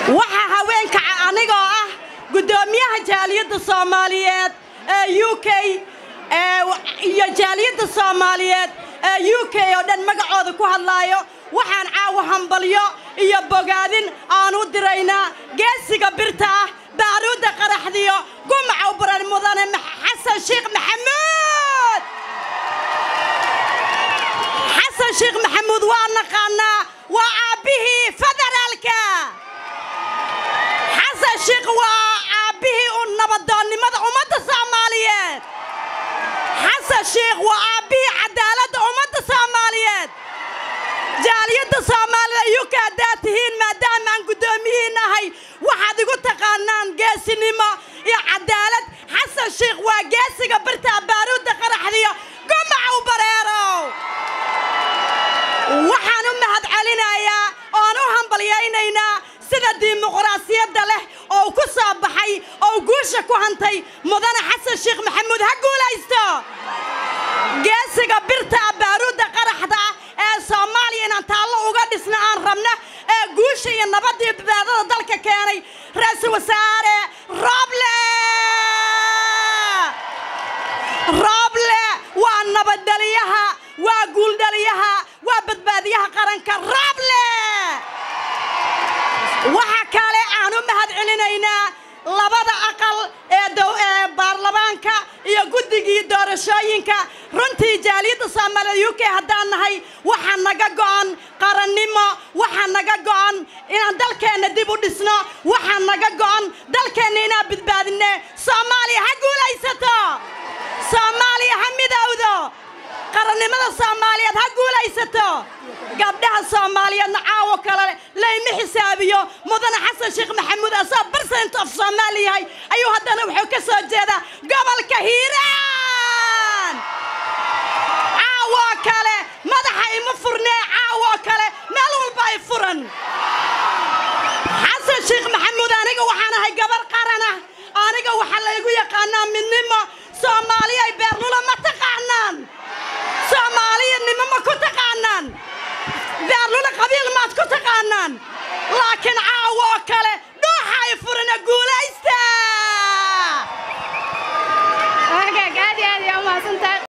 waxaa haweenka anigoo ah guddoomiyaha jaaliyadda soomaaliyeed ee u k iyo jaaliyadda soomaaliyeed ee u k oo dhan magacooda ku hadlaayo waxaan caawa hambalyo iyo bogaadin aan u diraynaa geesiga birta ah baaruudda qaraxdiyo gumaca u baran mudane xasan sheekh maxamuud xasan sheekh maxamuud waa naqaanaa waa aabbihii federaalka xasan sheekh waa aabbihii u nabadoonnimada ummadda soomaaliyeed xasan sheekh waa aabbihii cadaaladda ummadda soomaaliyeed jaaliyadda soomaalida yuka haddaad tihiin maadaama aan guddoomiyihiin ahay waxaad igu taqaanaan geesinimo iyo cadaalad xasan sheekh waa geesiga birta baaruudda qaraxdiyo gumaca u bareerow waxaan u mahad celinayaa oon u hambalyaynaynaa sida dimuqraasiyadda leh oo ku soo baxay oo guusha ku hantay mudane xasan sheekh maxamuud ha guulaysto geesiga birta baaruudda qaraxda ee soomaaliya inaan taallo uga dhisna aan rabna ee guusha iyo nabaddii badbaadada dalka keenay ra-iisul wasaare rooble rooble waa nabaddhaliyaha waa guuldhaliyaha waa badbaadiyaha qaranka rooble waxa kale aan u mahad celinaynaa labada aqal ee baarlamaanka iyo guddigii doorashooyinka runtii jaaliyadda soomaalida u k haddaan nahay waxaa naga go'an qarannimo waxaa naga go'an inaan dalkeenna dib u dhisno waxaa naga go'an dalkeenna inaan badbaadinne soomaaliya ha guulaysato soomaaliya ha midowdo qarannimada soomaaliyeed ha guulaysato gabdhaha soomaaliyeedna caawo kale layma xisaabiyo mudane xasan sheekh maxamuud asoo barsent of soomaali yahay ayuu haddana wuxuu ka soo jeedaa gobolka hiiraan caawoo kale madaxa ima furnee caawoo kale meel walba ay furan